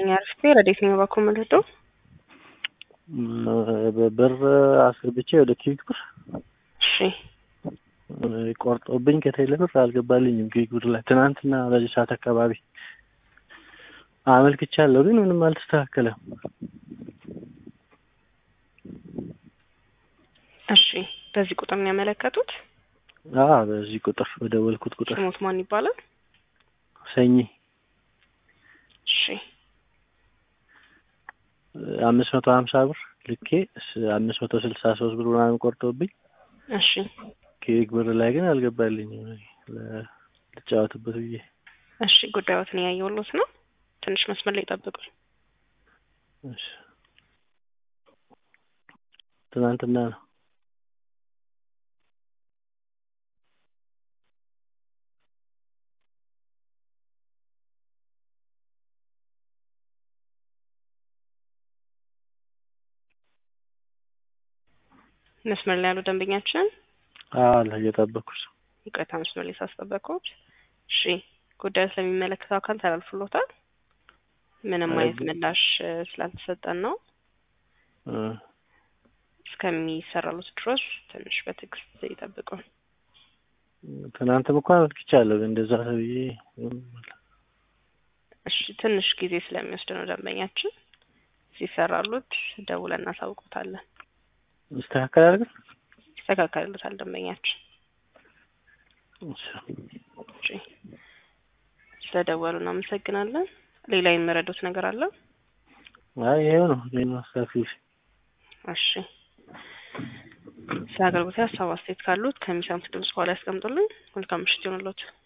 ይስጥልኝ አርፌ ረዴት ነው ባኮ ምልዶ ብር አስገብቼ ወደ ኪዊክ ብር እሺ ቆርጦብኝ ከቴሌ ብር አልገባልኝም። ኪዊክ ብር ላይ ትናንትና በዚህ ሰዓት አካባቢ አመልክቻለሁ፣ ግን ምንም አልተስተካከለም። እሺ በዚህ ቁጥር ነው ያመለከቱት? አ በዚህ ቁጥር በደወልኩት ቁጥር ስሞት ማን ይባላል? ሰኚ እሺ አምስት መቶ ሀምሳ ብር ልኬ አምስት መቶ ስልሳ ሶስት ብር ምናምን ቆርጦብኝ እሺ ኪዊክ ብር ላይ ግን አልገባልኝም። ልጫወትበት ብዬ እሺ ጉዳዮትን ያየሁሎት ነው። ትንሽ መስመር ላይ ጠብቁኝ። እሺ ትናንትና ነው። መስመር ላይ ያሉ ደንበኛችን አለ እየጠበኩሽ ነው። ይቅርታ መስመር ላይ ሳስጠበቅኩት። እሺ ጉዳዩ ስለሚመለከተው አካል ተላልፍሎታል። ምንም አይነት ምላሽ ስላልተሰጠን ነው እ እስከሚሰራሉት ድረስ ትንሽ በትዕግስት ይጠብቁ። ትናንትም እኮ አመልክቻለሁ፣ ግን እንደዛ ተብዬ እሺ ትንሽ ጊዜ ስለሚወስድ ነው ደንበኛችን ሲሰራሉት ደውለን እናሳውቁታለን። ይስተካከላል ግን ይስተካከልሉታል ደንበኛችን። እሺ እሺ ስለደወሉ እናመሰግናለን። ሌላ የሚረዱት ነገር አለ? አይ ይሄው ነው ይሄን ማስተካከል እሺ ስለ አገልግሎት ሀሳብ አስተያየት ካሉት ከሚሰሙት ድምጽ በኋላ ያስቀምጡልኝ። መልካም ምሽት ይሆንልዎት።